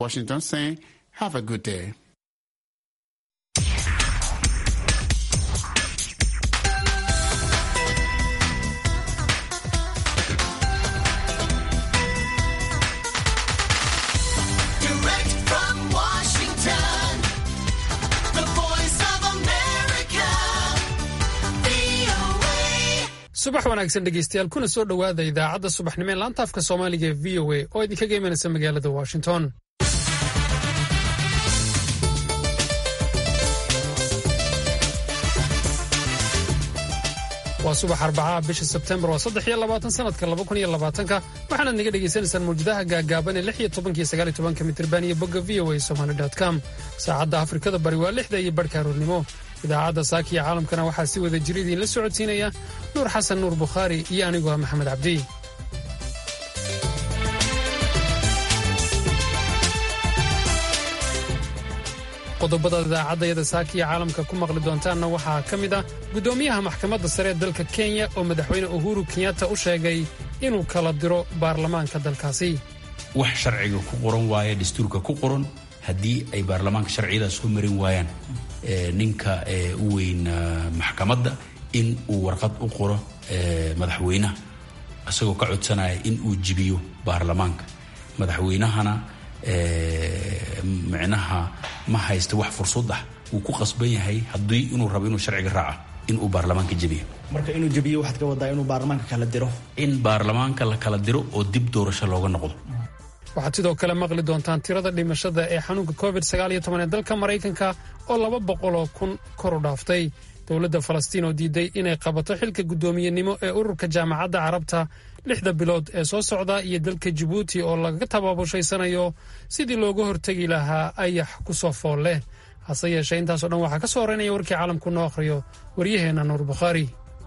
Washington saying, have a good day. Direct from Washington, the voice of America, VOA. subax wanaagsan dhegeystayaal kuna soo dhowaada idaacadda subaxnimo ee laanta afka soomaaliga ee v o a oo idinkaga imanaysa magaalada washington waa subax arbacaha bisha sebtembar waa saddex iyo labaatan sanadka laba kun iyo labaatanka waxaanaad naga dhagaysanaysaan mawjadaha gaagaaban ee lix iyo tobanka iyo sagaal iyo tobanka mitirban iyo bogga v o a somali com saacadda afrikada bari waa lixda iyo barhka aroornimo idaacadda saaka iyo caalamkana waxaa si wada jir idiinla socodsiinaya nuur xasan nuur bukhaari iyo anigu ah maxamed cabdi qodobada idaacadayada saaka iyo caalamka ku maqli doontaanna waxaa ka mid ah guddoomiyaha maxkamadda sare ee dalka kenya oo madaxweyne uhuru kenyatta u sheegay inuu kala diro baarlamaanka dalkaasi wax sharciga ku qoran waaye dastuurka ku qoran haddii ay baarlamaanka sharciyadaas ku marin waayaan ee, ninka ee, u weyn ah, maxkamadda in uu warqad u qoro ee, madaxweynaha isagoo ka codsanaya in uu jibiyo baarlamaanka madaxweynahana ee, micnaha ma haysta wax fursad ah wuu ku qasban yahay haddii inuu rabo inuu sharciga raaca in uu baarlamaanka jebiyo marka inuu jebiyo waxaad ka wadaa inuu baarlamaanka kala diro in baarlamaanka la kala diro oo dib doorasho looga noqdo waxaad sidoo kale maqli doontaan tirada dhimashada ee xanuunka covid ee dalka maraykanka oo laba boqoloo kun kor u dhaaftay dowladda falastiin oo diiday inay qabato xilka guddoomiyenimo ee ururka jaamacadda carabta lixda bilood ee soo socda iyo dalka jabuuti oo lagaga tabaabushayanayo sidii looga hortegi lahaa ayax ku soo fool leh hase yeeshee intaasoo dhan waxaa ka soo horeynaya warkii caalamku noo akhriyo waryaheenna nuur bukhaari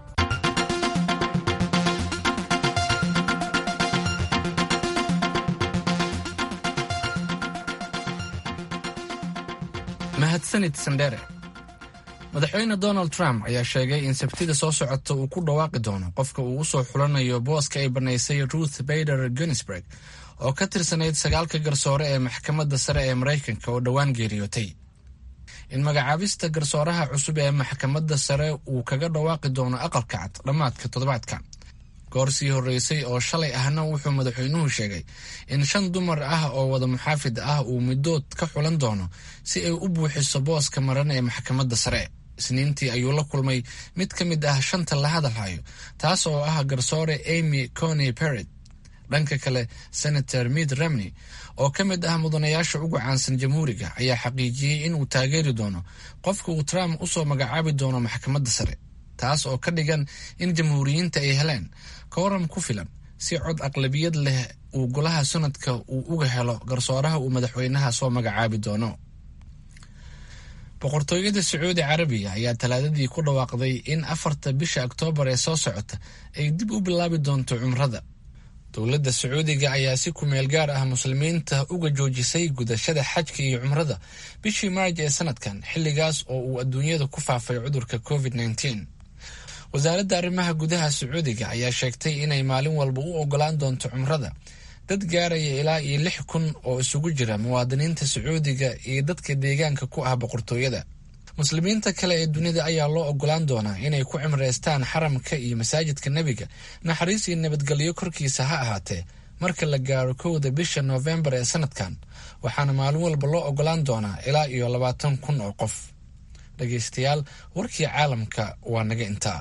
mahadsanid sandhere madaxweyne donald trump ayaa sheegay in sabtida soo socota uu ku dhawaaqi doono qofka uu u soo xulanayo booska ay bannaysay ruth bader ginsburg oo ka tirsanayd sagaalka garsoore ee maxkamadda sare ee maraykanka oo dhowaan geeriyootay in magacaabista garsooraha cusub ee maxkamadda sare uu kaga dhawaaqi doono aqalka cad dhammaadka toddobaadka goor sii horreysay oo shalay ahna wuxuu madaxweynuhu sheegay in shan dumar ah oo wada muxaafid ah uu middood ka xulan doono si ay u buuxiso booska maran ee maxkamadda sare isniintii ayuu la kulmay mid ka mid ah shanta la hadalhayo taas oo ah garsoore amy coney perret dhanka kale senator mid romney oo ka mid ah mudanayaasha ugu caansan jamhuuriga ayaa xaqiijiyey inuu taageeri doono qofka uu trump usoo magacaabi doono maxkamadda sare taas oo ka dhigan in jamhuuriyiinta ay heleen kooram ku filan si cod aqlabiyad leh uu golaha sanadka uu uga helo garsooraha uu madaxweynaha soo magacaabi doono boqortooyada sacuudi carabiya ayaa talaadadii ku dhawaaqday in afarta bisha oktoobar ee soo socota ay dib u bilaabi doonto cumrada dowladda sacuudiga ayaa si kumeel gaar ah muslimiinta uga joojisay gudashada xajka iyo cumrada bishii maarj ee sanadkan xilligaas oo uu adduunyada ku faafay cudurka covid -19. wasaaradda arrimaha gudaha sacuudiga ayaa sheegtay inay maalin walba u ogolaan doonto cumrada dad gaaraya ilaa iyo lix kun oo isugu jira muwaadiniinta sacuudiga iyo dadka deegaanka ku ah boqortooyada muslimiinta kale ee dunida ayaa loo ogolaan doonaa inay ku cimraystaan xaramka iyo masaajidka nebiga naxariis iyo nabadgelyo korkiisa ha ahaatee marka la gaaro kowda bisha noofembar ee sanadkan waxaana maalin walba loo ogolaan doonaa ilaa iyo labaatan kun oo qof dhegaystayaal warkii caalamka waa naga intaa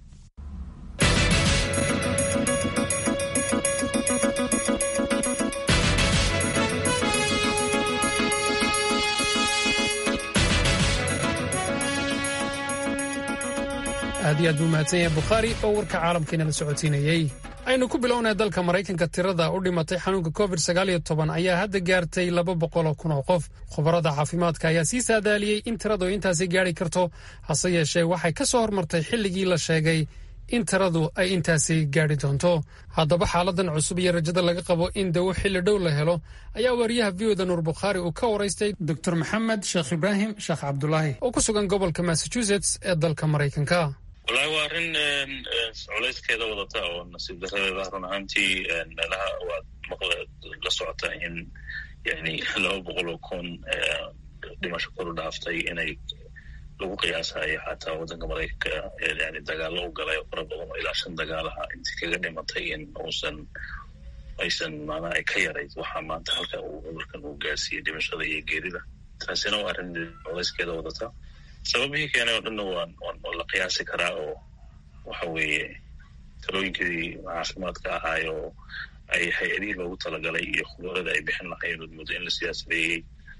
aad iyo aad buu mahadsan yahay bukhaari oo warka caalamkiina la socodsiinayey aynu ku bilownay dalka maraykanka tirada u dhimatay xanuunka covid ayaa hadda gaartay laba boqoloo kun oo qof khubarada caafimaadka ayaa sii saadaaliyey in tiradu intaasi gaari karto hase yeeshee waxay ka soo hormartay xilligii la sheegay in tiradu ay intaasi gaadhi doonto haddaba xaaladan cusub iyo rajada laga qabo in dawo xilli dhow la helo ayaa wariyaha v oda nuur bukhaari uu ka waraystay dor maxamed sheekh ibraahim sheekh cabdulaahi oo ku sugan gobolka massachusetts ee dalka maraykanka wallaahi waa arrin culayskeeda wadata oo nasiib daradeeda run ahaantii meelaha waad maqla la socota in yani laba boqol oo kun dhimasho koru dhaaftay inay lagu qiyaasayo xataa waddanka maraykanka yani dagaalo u galay oo fara badan oo ilaa shan dagaalaha intii kaga dhimatay in uusan aysan maanaa ay ka yarayd waxaa maanta halka uu cudurkan uu gaarsiiyey dhimashada iyo geerida taasina waa arrin colayskeeda wadata sababihii keenay oo dhanna waan waan la qiyaasi karaa oo waxa weeye talooyinkii caafimaadka ahaay oo ay hay-adihii loogu talagalay iyo khubarada ay bixin lahayn ood muddo in la siyaasadeeyey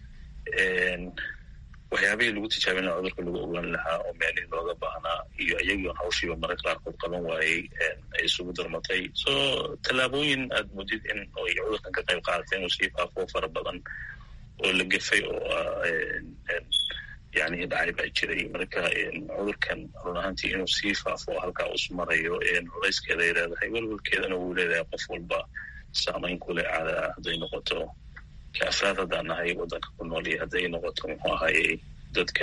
waxyaabihii lagu tijaabin lahaa cudurka lagu ogaan lahaa oo meelihii looga baahnaa iyo iyagii on hawshiiba mararka qaarkood qaban waayey ay isugu darmatay so tallaabooyin aad mudid in ay cudurkan ka qayb qaadatay inuu sii faafo fara badan oo la gefay oo yani dhacay baa jiray marka cudurkan run ahaantii inuu sii faafo halkaa us marayo culayskeeda ay leedahay welwelkeedana wuu leedahay qof walba saamayn kule caada hadday noqoto ka afraad haddaan nahay waddanka ku nool iyo hadday noqoto muxuu ahaye dadka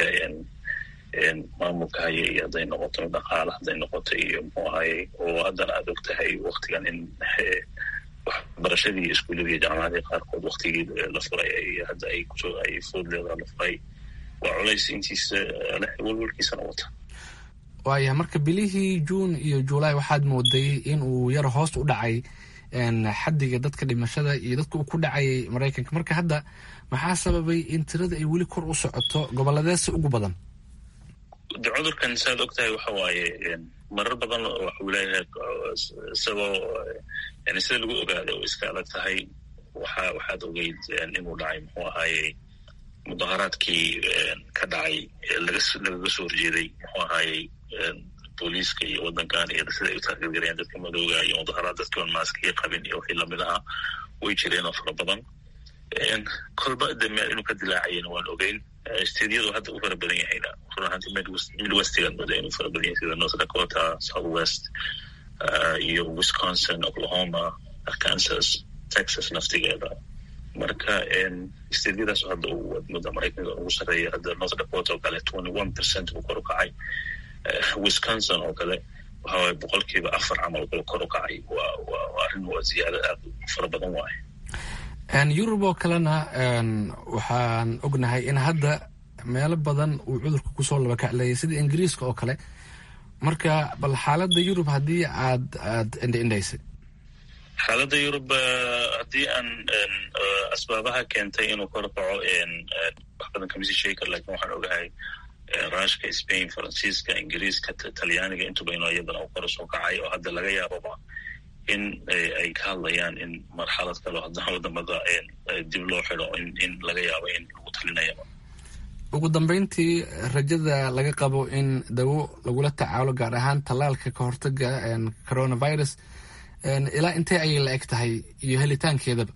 maamulka haya iyo hadday noqoto dhaqaala hadday noqoto iyo muxuu ahaye oo haddana aad og tahay waktigan in waxbarashadii iskuullada iyo jaamacadii qaarkood waktigii la furay hadda ay kusoo ay foodleeda la furay waa culays intiisa leh welwelkiisana wata waaya marka bilihii juun iyo juulaay waxaad mooday in uu yar hoos u dhacay xadiga dadka dhimashada iyo dadka uu ku dhacayay maraykanka marka hadda maxaa sababay in tirada ay weli kor u socoto goboladeesa ugu badan de cudurkan saad og tahay waxa waaye marar badan waxuu leeyahay isagoo yani sida lagu ogaada oo iska adag tahay waxa waxaad ogeyd inuu dhacay muxuu ahaaye mudaharaadkii ka dhacay lagaga soo horjeeday muxuu ahaayey booliiska iyo waddankan iyo sida ay u taageergarayaan dadka madooga iyo mudaharaad dadkii on maaskiya qabin iyo wixii lamid ahaa way jireen oo fara badan kolba de meel inuu ka dilaacayana waan ogeyn stediyadu hadda u fara badan yahayna run ahaantii midwestigan mada inuu fara badan yahay sida north dakota south west iyo wisconsin oklahoma arkansas texas naftigeeda marka stediyadaas hadda mudda maraykanka ugu sarreeya hadda north dakota oo kale twenty one percent buu kor u kacay wisconsin oo kale waxawaye boqolkiiba afar camal kula kor u kacay waa waa arrin waa ziyaado aad fara badan waaye yurub oo kalena waxaan ognahay in hadda meelo badan uu cudurka kusoo labakacleeyay sida ingiriiska oo kale marka bal xaaladda yurub haddii aad aad indhaindhaysay xaaladda yurub haddii aan asbaabaha keentay inuu kor kaco wax badan kamisi sheegi kar lakin waxaan ogahay rushka spain faransiiska ingiriiska talyaaniga intuba inuu iyadana u kor usoo kacay oo hadda laga yaababa in ay ka hadlayaan in marxalad kalo haddana wadamada dib loo xido in laga yaabo in lagu talinayaba ugu dambeyntii rajada laga qabo in dawo lagula tacaalo gaar ahaan tallaalka ka hortaga coronavirus ilaa intee ayay la eg tahay iyo helitaankeedaba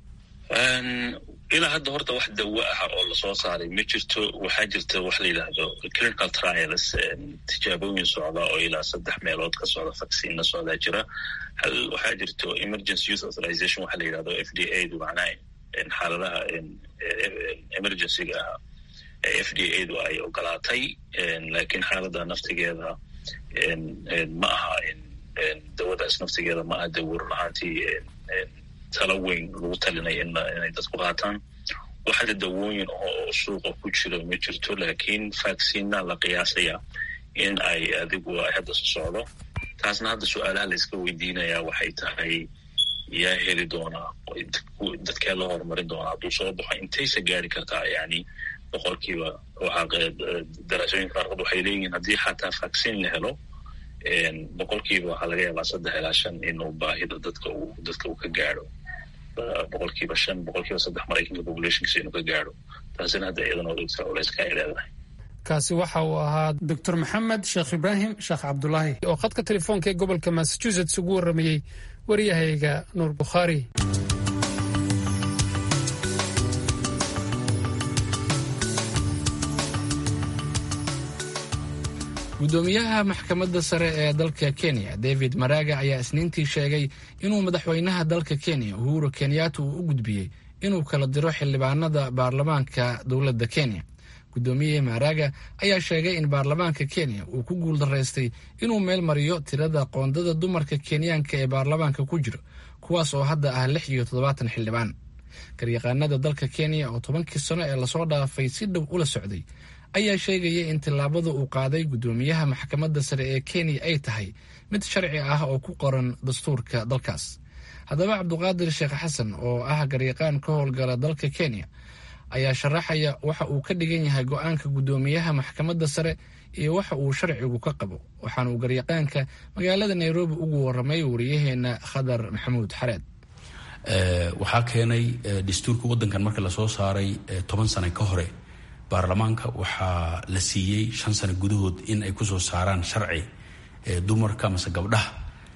ilaa hadda horta wax dawo ah oo lasoo saaray ma jirto waxaa jirta wax la yidhaahdo clinical trials tijaabooyin socda oo ilaa saddex meelood ka socda vaccinna socdaa jira hal waxaa jirto emergency youth authorization waxa la yidhahdo f d a du macnaha xaaladaha emergencyga ah f d a du ay ogolaatay lakin xaalada naftigeeda ma aha dawadaas naftigeeda ma aha dawo run ahaantii tala weyn lagu talinaya inay dadku qaataan waxada dawooyin oo suuqa ku jira ma jirto lakin vaccina la qiyaasaya in ay adigu ay hadda so socdo taasna hadda su-aalaha layska weydiinaya waxay tahay yaa heli doonaa dadkee la horumarin doonaa hadduu soo baxo intaysa gaari kartaa yani boqolkiiba daraasooyinka qaarkood waxay leeyihiin haddii xataa vaccine la helo boqolkiiba waxaa laga yaabaa saddex ilaa shan inuu baahida dadka uu dadka uu ka gaadho boqolkiiba shan boqolkiiba saddex maraykanka populationkiisa inuu ka gaadho taasina hadda iyadana odogta culeyska ay leedahay kaasi waxa uu ahaa doctor maxamed sheekh ibraahim sheekh cabdulaahi oo khadka telefoonka ee gobolka massachusetts ugu warramayey waryahayga nuur bukhaari gudoomiyaha maxkamadda sare ee dalka kenya david maraga ayaa isniintii sheegay inuu madaxweynaha dalka kenya uhuru kenyatta uu u gudbiyey inuu kala diro xildhibaanada baarlamaanka dowladda kenya gudoomiye maraga ayaa sheegay in baarlamaanka kenya uu ku guuldaraystay inuu meel mariyo tirada qoondada dumarka kenyaanka ee baarlamaanka ku jiro kuwaas oo hadda ah lix iyo toddobaatan xildhibaan garyaqaanada dalka kenya oo tobankii sano ee lasoo dhaafay si dhow ula socday ayaa sheegaya in tillaabada uu qaaday guddoomiyaha maxkamadda sare ee kenya ay tahay mid sharci ah oo ku qoran dastuurka dalkaas haddaba cabduqaadir sheekh xasan oo ah garyaqaan ka howlgala dalka kenya ayaa sharaxaya waxa uu ka dhigan yahay go-aanka guddoomiyaha maxkamadda sare iyo waxa uu sharcigu ka qabo waxaana uu garyaqaanka magaalada nairobi ugu waramay wariyaheena khadar maxamuud xareed waxaa keenay dastuurka wadankan marka lasoo saaray toban sano ka hore baarlamaanka waxaa la siiyey shan sano gudahood in ay kusoo saaraan sharci dumarka mase gabdhaha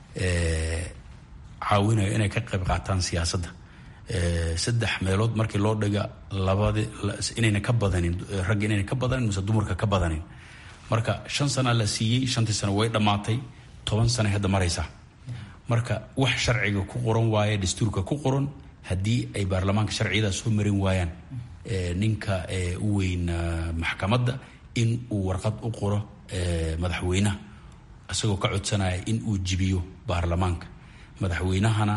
caawinayo inay ka qayb qaataan siyaasadda saddex meelood markii loo dhiga labadi inayna ka badanin ragga inayna ka badanin mase dumarka ka badanin marka shan sana la siiyey shantii sano way dhammaatay toban sana hadda maraysa marka wax sharciga ku qoran waaye dastuurka ku qoran haddii ay baarlamaanka sharciyada soo marin waayaan ninka u weyn maxkamadda in uu warqad u qoro madaxweynaha isagoo ka codsanaya in uu jibiyo baarlamaanka madaxweynahana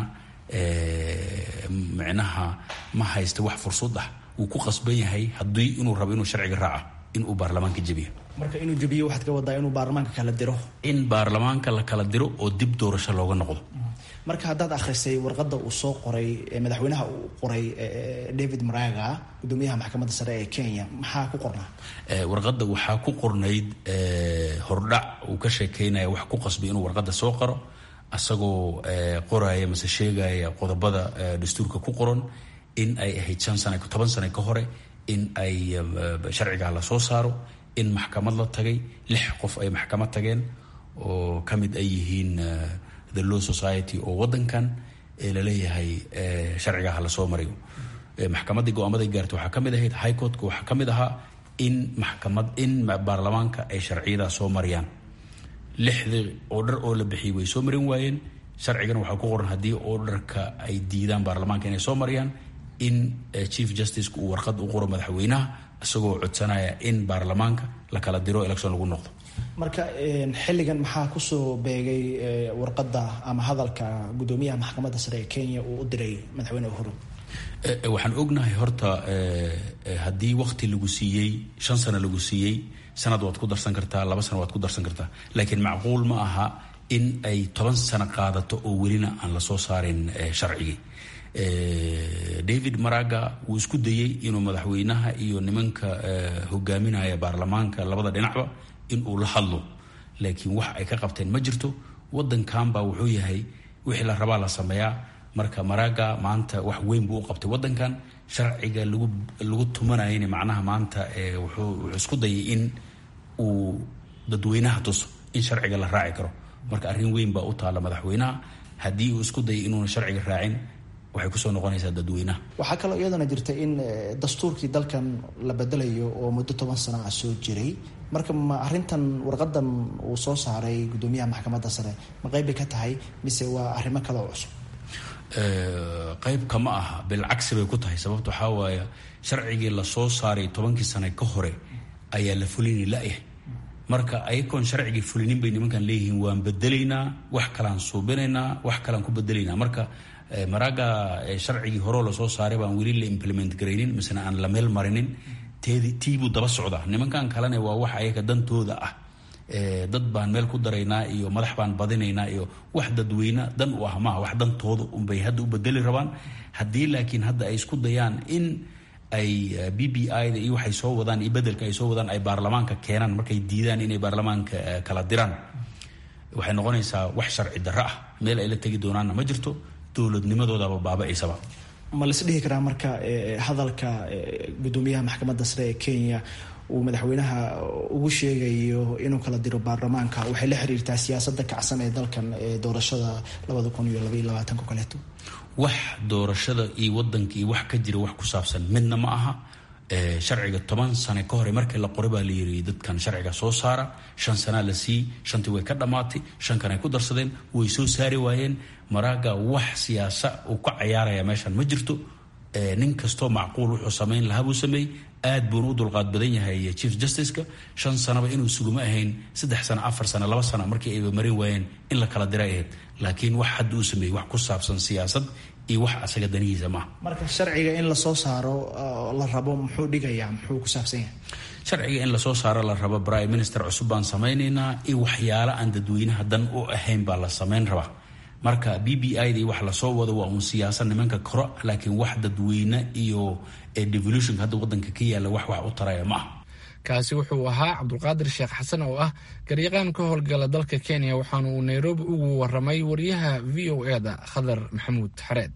micnaha ma haysta wax fursad ah wuu ku qasban yahay haddii inuu rabo inuu sharciga raaca in uu baarlamaanka jebiyo marka inuu jebiyo waxaad ka wadaa inuu baarlamaanka kala diro in baarlamaanka la kala diro oo dib doorasho looga noqdo marka haddaad akhrisay warqadda uu soo qoray madaxweynaha uu qoray david maraga gudoomiyaha maxkamadda sare ee kenya maxaa ku qornaa warqadda waxaa ku qornayd hordhac uu ka sheekeynaya wax ku qasbay inuu warqadda soo qoro asagoo qoraya mase sheegaya qodobada dastuurka ku qoran in ay ahayd shan sana toban sano ka hore in ay sharcigaa la soo saaro in maxkamad la tagay lix qof ay maxkamad tageen oo ka mid ay yihiin the law society oo wadankan laleeyahay sharcigaha lasoo marayo maxkamaddii go-aamaday gaartay waxaa ka mid ahayd high courtka waxaa ka mid ahaa in maxkamad in baarlamaanka ay sharciyadaa soo mariyaan lixdii oodhar oo la bixiyay way soo marin waayeen sharcigana waxaa ku qoran haddii oodharka ay diidaan baarlamaanka inay soo mariyaan in chief justiceka uu warqad u qoro madaxweynaha isagoo codsanaya in baarlamaanka la kala diro election lagu noqdo marka xilligan maxaa kusoo beegay warqadda ama hadalka guddoomiyaha maxkamadda sare ee kenya uu u diray madaxweyne uhuru waxaan ognahay horta haddii wakti lagu siiyey shan sano lagu siiyey sanad waad ku darsan kartaa laba sano waad ku darsan kartaa laakiin macquul ma aha in ay toban sano qaadato oo welina aan lasoo saarin sharcigii david maraga wuu isku dayey inuu madaxweynaha iyo nimanka hogaaminaya baarlamaanka labada dhinacba in uu la hadlo laakiin wax ay ka qabteen ma jirto wadankan baa wuxuu yahay wixii la rabaa la sameeyaa marka maraga maanta wax weyn buu u qabtay wadankan sharciga lagu lagu tumanayana macnaha maanta wuxuu wuxuu isku dayay in uu dadweynaha tuso in sharciga la raaci karo marka arrin weyn baa u taalla madaxweynaha haddii uu isku dayay inuuna sharciga raacin waxay kusoo noqonaysaa dadweynaha waxaa kaloo iyadana jirta in dastuurkii dalkan la bedelayo oo muddo toban sana ah soo jiray marka ma arrintan warqadan uu soo saaray guddoomiyaha maxkamadda sare ma qayb bay ka tahay mise waa arrimo kale oo cusub qaybka ma aha bilcagsi bay ku tahay sababta waxaa waaya sharcigii lasoo saaray tobankii sane ka hore ayaa la fulini la-yahay marka ayagoon sharcigii fulinin bay nimankan leeyihiin waan bedelaynaa wax kalaan suubinaynaa wax kalaan ku bedelaynaa marka maraga sharcigii horeo lasoo saaray baan weli la implement garaynin misena aan la meel marinin tiibuu daba socdaa nimankan kalena waa wax ayaga dantooda ah dad baan meel ku daraynaa iyo madax baan badinaynaa iyo wax dadweyne dan u ah maaha wax dantooda unbay hadda u bedeli rabaan haddii laakiin hadda ay isku dayaan in ay b b i da iyo waxay soo wadaan iyo bedelka ay soo wadaan ay baarlamaanka keenaan markay diidaan inay baarlamaanka kala diraan waxay noqonaysaa wax sharci darro ah meel ay la tegi doonaanna ma jirto dowladnimadoodaba baaba-aysaba ma lais dhihi karaa marka hadalka guddoomiyaha maxkamadda sare ee kenya uu madaxweynaha ugu sheegayo inuu kala diro baarlamaanka waxay la xiriirtaa siyaasadda kacsan ee dalkan ee doorashada labada kun iyo labaiyo labaatanka kaleeto wax doorashada iyo wadanka iyo wax ka jira wax ku saabsan midna ma aha sharciga toban sane ka hore markii la qoray baa la yiri dadkan sharciga soo saara shan sanaa la siiyey shantii way ka dhammaatay shan kan ay ku darsadeen way soo saari waayeen maraaga wax siyaasa uu ka cayaaraya meeshan ma jirto nin kastoo macquul wuxuu samayn lahaa buu sameeyey aad buuna u dulqaad badan yahay chief justiceka shan sanaba inuu suguma ahayn saddex sano afar sano laba sano markii ayba marin waayeen in la kala diray ahayd laakiin wax hadda uu sameeyey wax ku saabsan siyaasad iyo wax asaga danihiisa maaha marka sharciga in lasoo saaro oo la rabo muxuu dhigayaa muxuu ku saabsan yahay sharciga in lasoo saaro la rabo prime minister cusub baan samaynaynaa iyo waxyaalo aan dadweynaha dan u ahayn baa la samayn rabaa marka b b i dii wax lasoo wado waa uun siyaasad nimanka koro laakiin wax dadweyne iyo devolutionka hadda wadanka ka yaalla wax wax u taraya ma ah kaasi wuxuu ahaa cabdulqaadir sheekh xasan oo ah garyaqaan ka howlgala dalka kenya waxaana uu nairobi ugu waramay wariyaha v o e da khadar maxamuud xareed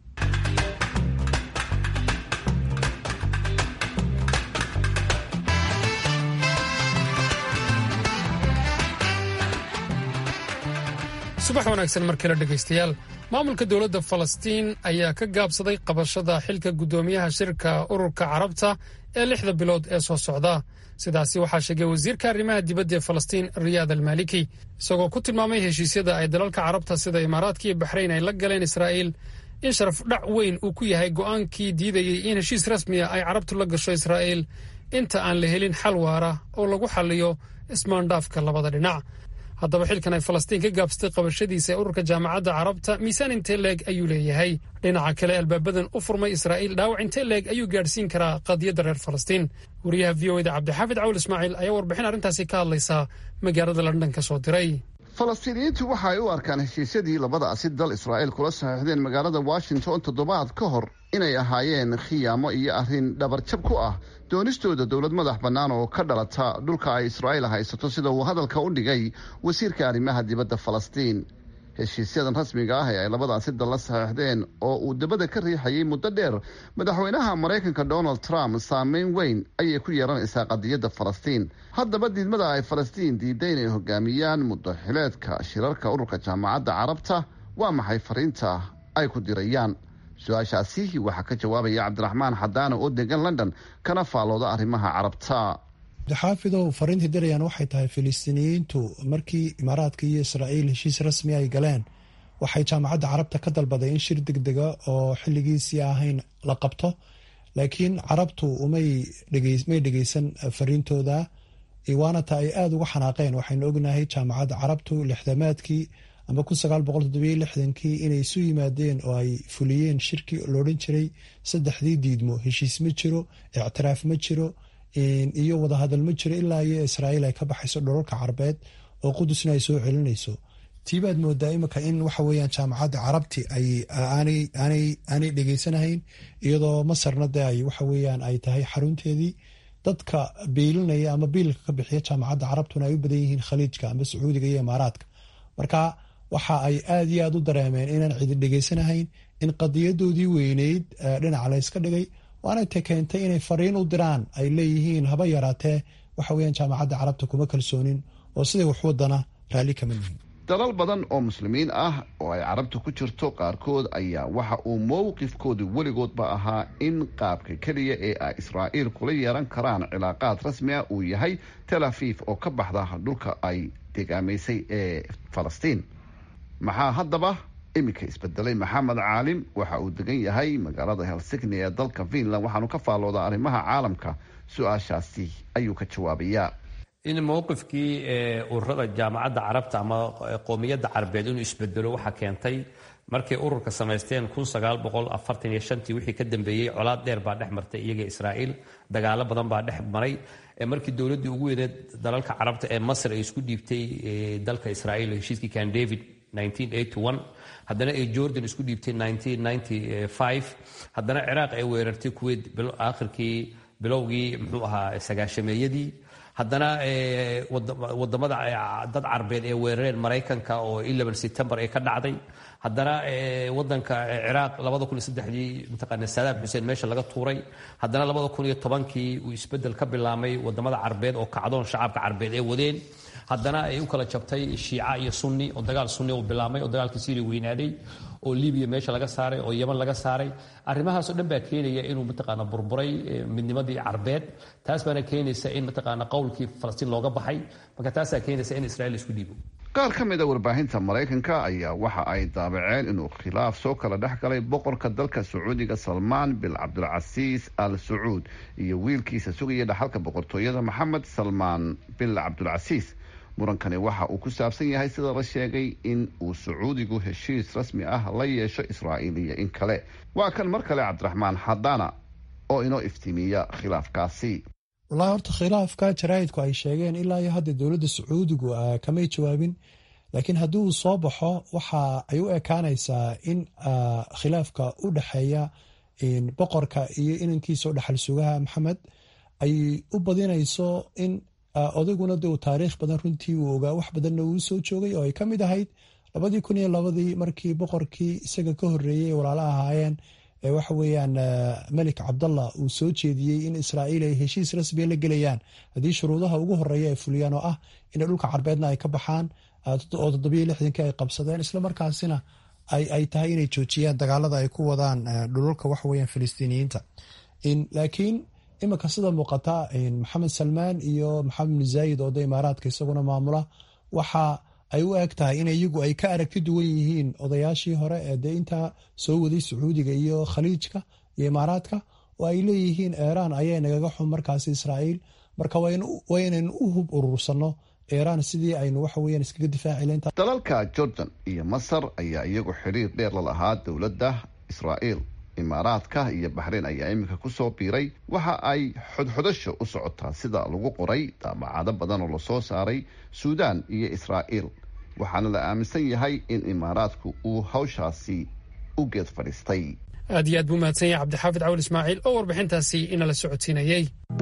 subax wanaagsan mar kale dhegaystayaal maamulka dowladda falastiin ayaa ka gaabsaday qabashada xilka guddoomiyaha shirka ururka carabta ee lixda bilood ee soo socda sidaasi waxaa sheegay wasiirka arrimaha dibadda ee falastiin riyaad almaliki isagoo ku tilmaamay heshiisyada ay dalalka carabta sida imaaraadka iyo baxrayn ay la galeen israa'iil in sharaf dhac weyn uu ku yahay go'aankii diidayey in heshiis rasmiya ay carabtu la gasho israa'iil inta aan la helin xal waara oo lagu xalliyo ismaandhaafka labada dhinac haddaba xilkan ay falastiin ka gaabsatay qabashadiisa ee ururka jaamacadda carabta miisaan intee leeg ayuu leeyahay dhinaca kale albaabadan u furmay israa'iil dhaawac intee leeg ayuu gaadhsiin karaa qadiyadda reer falastiin wariyaha v o eda cabdixaafid cawl ismaaciil ayaa warbixin arrintaasi ka hadlaysa magaalada london ka soo diray falastiiniyiintu waxa ay u arkaan heshiisyadii labadaasi dal israa'iil kula saxiixdeen magaalada washington toddobaad ka hor inay ahaayeen khiyaamo iyo arrin dhabarjab ku ah doonistooda dowlad madax bannaan oo ka dhalata dhulka ay israa'iil haysato sida uu hadalka u dhigay wasiirka arrimaha dibadda falastiin heshiisyadan rasmiga ah ee ay labadaasi dal la saxiixdeen oo uu dabada ka riixayay muddo dheer madaxweynaha maraykanka donald trump saameyn weyn ayay ku yeelanaysaa qadiyadda falastiin haddaba diidmada ay falastiin diiday inay hogaamiyaan muddo xileedka shirarka ururka jaamacadda carabta waa maxay fariinta ay ku dirayaan su-aashaasi waxaa ka jawaabaya cabdiraxmaan xadaana oo degan london kana faallooda arrimaha carabta xaafidow fariintii dirayaan waxay tahay filistiiniyiintu markii imaaraadka iyo israa'iil heshiis rasmi ay galeen waxay jaamacadda carabta ka dalbaday in shir deg dega oo xilligiisii ahayn la qabto laakiin carabtu may dhegeysan fariintooda waana ta ay aada uga xanaaqeen waxaynu ognahay jaamacadda carabtu lixdamaadkii ama kun sagaal boqol toddobiyo lixdankii inay isu yimaadeen oo ay fuliyeen shirkii loodhan jiray saddexdii diidmo heshiis ma jiro ictiraaf ma jiro iyo wadahadal ma jiro ilaa iyo israa'iil ay ka baxayso dholalka carbeed oo qudusna ay soo celinayso tiibaad moodaa imika in waxa weyaan jaamacadda carabti aanay dhegeysanahayn iyadoo masarna de ay waxa weyaan ay tahay xarunteedii dadka biilinaya ama biilka ka bixiya jaamacadda carabtuna ay u badan yihiin khaliijka ama sacuudiga iyo imaaraadka marka waxa ay aada iyo aada u dareemeen inaan cidi dhegeysanahayn in qadiyadoodii weyneyd dhinaca layska dhigay waana ta keentay inay fariin u diraan ay leeyihiin haba yaraatee waxa weyaan jaamacadda carabta kuma kalsoonin oo siday wax wadana raalli kama yihin dalal badan oo muslimiin ah oo ay carabta ku jirto qaarkood ayaa waxa uu mowqifkoodu weligoodba ahaa in qaabka keliya ee ay israa'iil kula yeelan karaan cilaaqaad rasmi ah uu yahay tel afiif oo ka baxda dhulka ay degaamaysay ee falastiin maxaa haddaba iminka isbedelay maxamed caalim waxa uu degan yahay magaalada helsigni ee dalka finland waxaanu ka faalloodaa arrimaha caalamka su-aashaasi ayuu ka jawaabayaa in mowqifkii ururada jaamacadda carabta ama qoomiyadda carabeed inuu isbedelo waxaa keentay markay ururka samaysteen tii wixii ka dambeeyey colaad dheer baa dhex martay iyaga israa'iil dagaalo badan baa dhex maray markii dowladdii ugu weyneed dalalka carabta ee masr ay isku dhiibtay dalka israa'iil heshiiskii kan david haddana ay jordan isku dhiibtay haddana ciraaq ay weerartay kuweyt aakhirkii bilowgii muxuu ahaa sagaashameeyadii haddana wadamada dad carbeed ee weerareen maraykanka oo september ay ka dhacday haddana wadanka ciraaq dii mataqaana sadaam xuseen meesha laga tuuray haddana kii uu isbedel ka bilaamay wadamada carbeed oo kacdoon shacabka carbeed ee wadeen haddana ay u kala jabtay shiica iyo sunni oo dagaal sunni uu bilaamay oo dagaalkii syria weynaaday oo libiya meesha laga saaray oo yeman laga saaray arrimahaasoo dhan baa keenaya inuu mataqaana burburay midnimadii carbeed taas baana keenaysa in mataqaana qowlkii falastiin looga baxay marka taasaa keenaysa in israa'iil isku dhiibo qaar ka mid a warbaahinta maraykanka ayaa waxa ay daabaceen inuu khilaaf soo kala dhex galay boqorka dalka sacuudiga salmaan bin cabdulcasiis al sacuud iyo wiilkiisa sugaya dhaxalka boqortooyada maxamed salmaan bin cabdulcasiis murankani waxa uu ku saabsan yahay sida la sheegay in uu sacuudigu heshiis rasmi ah la yeesho israa'iil iyo in kale waa kan mar kale cabdiraxmaan xadaana oo inoo iftiimiya khilaafkaasi wallaahi horta khilaafka jaraa'idku ay sheegeen ilaa iyo hadda dowladda sacuudigu kamay jawaabin laakiin haddii uu soo baxo waxa ay u ekaanaysaa in khilaafka u dhexeeya boqorka iyo inankiisa oo dhaxal sugaha maxamed ay u badinayso in odayguna de uu taariikh badan runtii uu ogaa wax badanna uu soo joogay oo ay ka mid ahayd labadii kun iyo labadii markii boqorkii isaga ka horreeyey walaala ahaayeen waxa weeyaan melik cabdallah uu soo jeediyey in israa'iil ay heshiis rasmiya la gelayaan haddii shuruudaha ugu horeeya ay fuliyaan oo ah in dhulka carbeedna ay ka baxaan oo toddobiyo lixdankii ay qabsadeen islamarkaasina ay tahay inay joojiyaan dagaalada ay ku wadaan dhululka waxaweyaan filistiiniyiinta laakiin iminka sida muuqata maxamed salmaan iyo maxamed bin zaayid oo da imaaraadka isaguna maamula waxa ay u eg tahay in iyagu ay ka aragti duwan yihiin odayaashii hore ee dee intaa soo waday sacuudiga iyo khaliijka iyo imaaraadka oo ay leeyihiin eeraan ayaa nagaga xun markaasi israa'iil marka waa inaynu u hub urursano iiraan sidii aynu waxa weeyaan iskaga difaaci layn dalalka jordan iyo masar ayaa iyagu xidhiir dheer la lahaa dowladda israa'iil imaaraadka iyo baxreyn ayaa iminka kusoo biiray waxa ay xodxodasha u socotaa sida lagu qoray daabacado badan oo lasoo saaray suudaan iyo israa'iil waxaana la aaminsan yahay in imaaraadku uu hawshaasi u geed fadhiistay aad iyo aad buu mahadsan yahay cabdixaafid cawil ismaaciil oo warbixintaasi inala socodsiinayey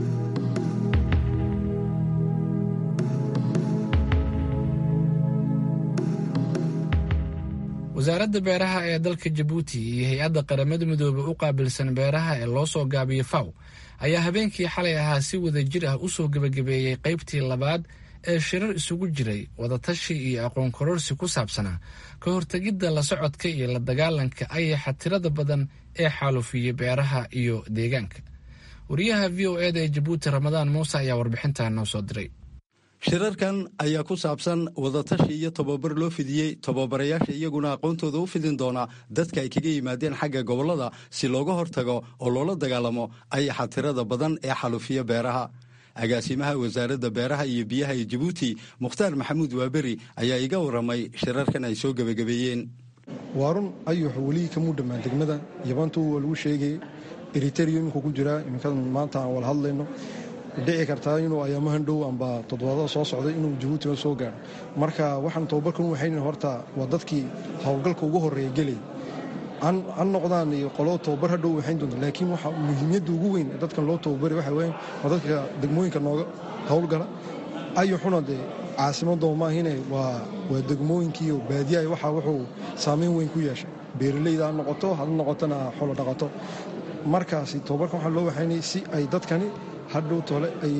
wasaaradda beeraha ee dalka jabuuti iyo hay-adda qaramada midoobe u qaabilsan beeraha ee loo soo gaabiyo faw ayaa habeenkii xalay ahaa si wada jir ah u soo gebagabeeyey qaybtii labaad ee shirar isugu jiray wadatashi iyo aqoon kororsi ku saabsanaa ka hortegidda la socodka iyo la dagaalanka ayaxa tirada badan ee xaalufiya beeraha iyo deegaanka wariyaha v o eda ee jabuuti ramadaan muuse ayaa warbixintan noo soo diray shirarkan ayaa ku saabsan wadatashi iyo tababar loo fidiyey tababarayaasha iyaguna aqoontooda u fidin doona dadka ay kaga yimaadeen xagga gobollada si looga hortago oo loola dagaalamo ayaxa tirada badan ee xalufiya beeraha agaasimaha wasaaradda beeraha iyo biyaha ee jabuuti mukhtaar maxamuud waaberi ayaa iga warramay shirarkan ay soo gebagabeeyeen waa run ayuxu weli kamuu dhammaan degmada yabantu waa lagu sheegayay eriterio iminku ku jiraa iminkadan maanta aan wala hadlayno dhici kartaa inuu ayaamahan dhow amba toddobaadada soo socday inuu jabuutina soo gaaro marka waxaan tababarkan u waxayna horta waa dadkii howlgalka ugu horreeya gelay han noqdaan iyo qolo tababar ha dhow waxayn doonta laakiin waxa muhiimiyadda ugu weyn ee dadkan loo tababari waxa weyan waa dadka degmooyinka nooga howlgala ayuxuna dee caasimadoo maahine waa waa degmooyinkiiyo baadiyaha waxa wuxuu saamayn weyn ku yeeshay beeralayda ha noqoto ha noqotona xoolo dhaqato markaasi tababarkan waxaa loo waxaynay si ay dadkani hadhow tole ay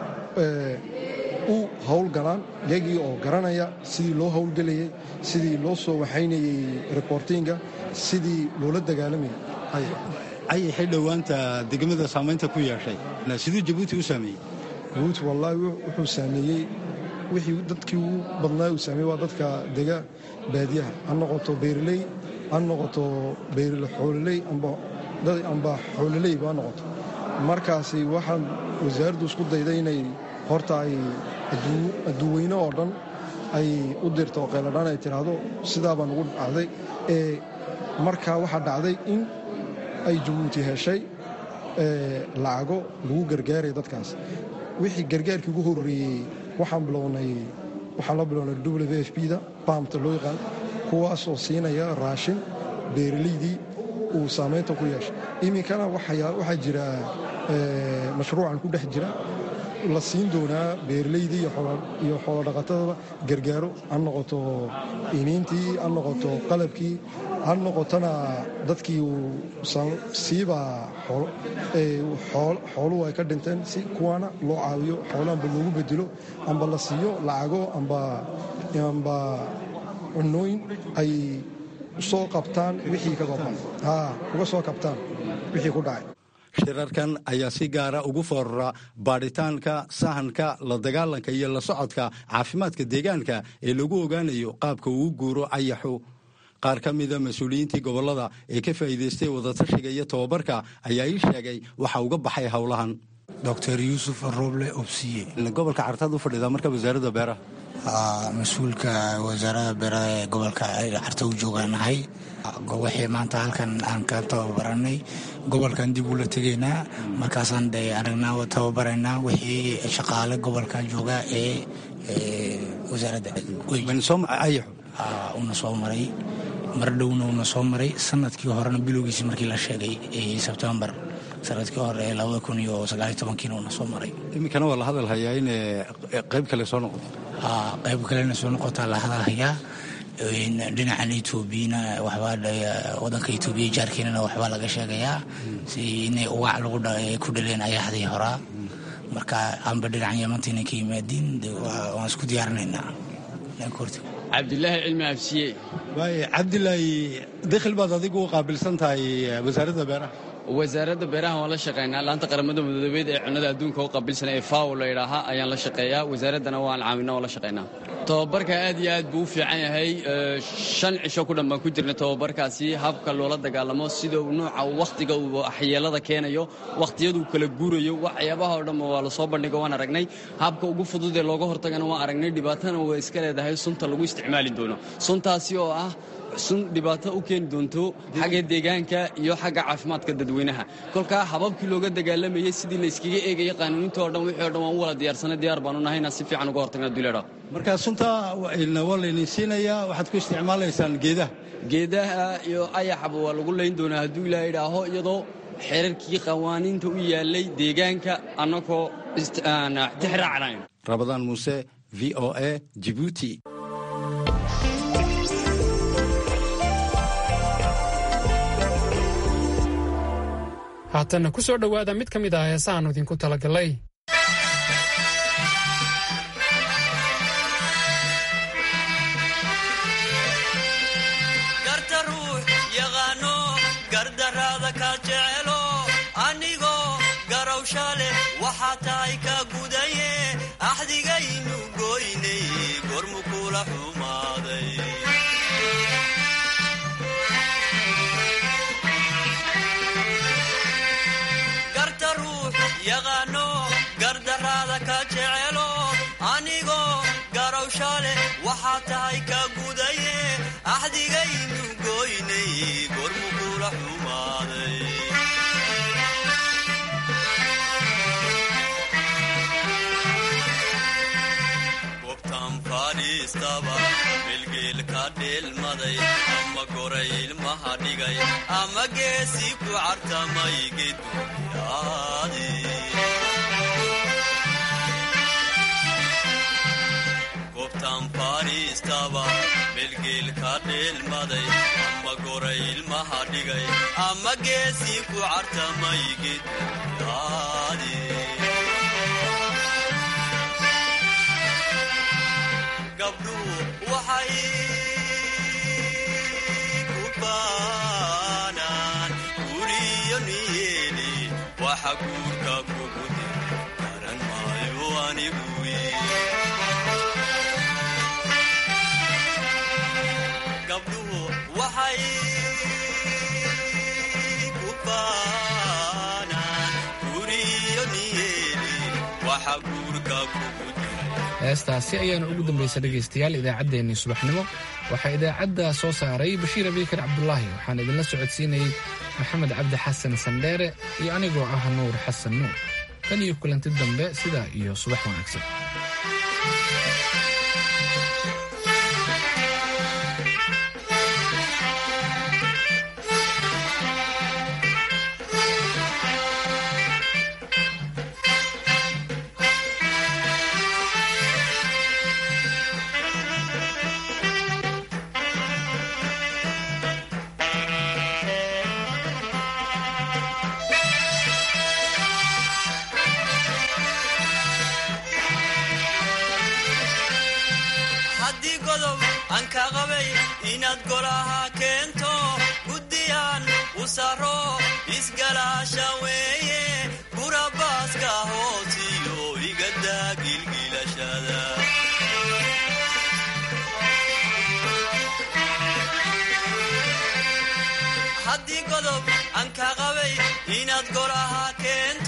u howlgalaan yagii oo garanaya sidii loo howlgelayay sidii loo soo waxaynayey reportinga sidii loola dagaalamayay ayaxay dhowaanta degmada saamaynta ku yeeshay siduu jabuuti u saameeyey jabuuti wallaahi wuxuu saameeyey wixii dadkii ugu badnaa uu saameeyey waa dadka dega baadiyaha ha noqoto beeraley ha noqoto xoololey amba xoololeyba ha noqoto markaasi waxaan wasaaraddu isku dayday inay horta ay adduuweyne oo dhan ay u dirto qayladhaan ay tidhaahdo sidaa baan ugu dhacday ee markaa waxaa dhacday in ay jabuuti heshay lacago lagu gargaaraya dadkaas wixii gargaarkii ugu horreeyey waxaan bilownay waxaan la bilownay w f b da baamta loo yaqaan kuwaasoo siinaya raashin beeralaydii uu saamaynta ku yeeshay iminkana waxaa jira mashruucan ku dhex jira la siin doonaa beeralaydii iyo xoolodhaqatadaba gargaaro ha noqoto iniintii ha noqoto qalabkii ha noqotona dadkii siiba xooluhu ay ka dhinteen si kuwaana loo caawiyo xoolo amba loogu bedelo amba la siiyo lacago amba cunooyin ay soo qabtaan wixii ka goban uga soo kabtaan wixii ku dhacay shirarkan ayaa si gaara ugu foorara baadhitaanka sahanka la dagaalanka iyo la socodka caafimaadka deegaanka ee lagu ogaanayo qaabka uu guuro ayaxu qaar ka mida mas-uuliyiintii gobollada ee ka faa'iidaystay wadatashiga iyo tababarka ayaa ii sheegay waxa uga baxay howlahan doctor yuusuf roble obsiye gobolka cartaad u fadhidaa marka wasaaradda beeraha mas-uulka wasaaradda beeraha ee gobolka carta u joogaanahay wixii maanta halkan aan ka tababaranay gobolkan dib ula tegaynaa markaasaan de aragnaa tababaraynaa wixii shaqaale gobolka jooga ee wasaaradda una soo maray mar dhowna una soo maray sanadkii horena bilowgiisi markii la sheegay sebtembar sanadkii hore ee labada kun iyo sagaaliyo tobankiina una soo maray iminkana waa la hadal hayaa in qayb kale soo noqoto qayb kalena soo noqotaa la hadal hayaa dhinacan etoobiyana waxbaa wadanka etoobiya jaarkeenana waxbaa laga sheegayaa si inay ugac lagu ku dhaleen ayaxdii horaa marka aanba dhinacan yamantiina ka yimaadiin waan isku diyaarinaynaa cabdilaahi cilmi afsiye waay cabdilaahi dakhil baad adigu u qaabilsan tahay wasaaradda beeraha wasaaradda beeraha waan la shaqaynaa laanta qaramada midoobeed ee cunnada adduunka u qabilsan ee faw la yidhaahaa ayaan la shaqeeyaa wasaaraddana waan caawina waan la shaqaynaa tababarka aad iyo aad buu u fiican yahay shan cisho ku dhan baan ku jirnay tababarkaasi habka loola dagaalamo sida nuuca wakhtiga uu waxyeelada keenayo wakhtiyaduu kala guurayo waxyaabaha oo dhan waa lasoo bandhigo waan aragnay habka ugu fudud ee looga hortagana waan aragnay dhibaatana way iska leedahay sunta lagu isticmaali doono suntaasi oo ah sun dhibaato u keeni doonto xagga deegaanka iyo xagga caafimaadka dadweynaha kolkaa hababkii looga dagaalamayey sidii la iskaga eegaya qaanuuninta o dhan wixii o dhan waan u wala diyaarsanay diyaar baanu nahay inaan si fiican uga hortagna duleedha marka sunta waa laydin siinayaa waxaad ku isticmaalaysaan geedaha geedaha iyo ayaxaba waa lagu layn doonaa hadduu ilaa idhaaho iyadoo xeerarkii qawaaniinta u yaalay deegaanka annagoo tixraacnayn rabadaan muuse v o a jibuuti haatanna ku soo dhowaada mid ka mid ah heesahaannu idinku talagalay garta ruux yaqaano gardaraada ka jecelo anigoo garawsha leh waxaa tahay ka gudaye axdigaynu goynay gormu kula xumaaday garta ruux yaqaano gardaraada ka jecelo anigoo garawsha leh waxaa tahay ka gudaye axdigaynu goynay gormu kula xumaaday gobtan fadhiistaba bilgeel ka dheelmaday ama goray ilmaha dhigay ama geesi ku cartamay geduyaadi gobtan fadhiistaba bilgeel ka dheelmaday ama goray ilmaha dhigay ama geesi ku cartamay geduyaadi gabdhuhu waxay ku baanaan guriyo niyeeli waxa guurka kugu dir garan maayo anigu gabdhuhu waxay ku baanaan guriyo niyeeli waxa guurka kugu heestaasi ayaana ugu dambaysa dhegaystayaal idaacaddeenii subaxnimo waxaa idaacadda soo saaray bashiir abiikar cabdulaahi waxaan idinla socodsiinayey maxamed cabdi xasan sandheere iyo anigoo ah nuur xasan nuur tan iyo kulanti dambe sidaa iyo subax wanaagsan haddii godob aan ka qabay inaad golaha keento guddiyaan u saro isgalaasha weeye burabaaska hoosiyo igadaa gilgilashada haddii godob aan ka qabay inaad golaha keento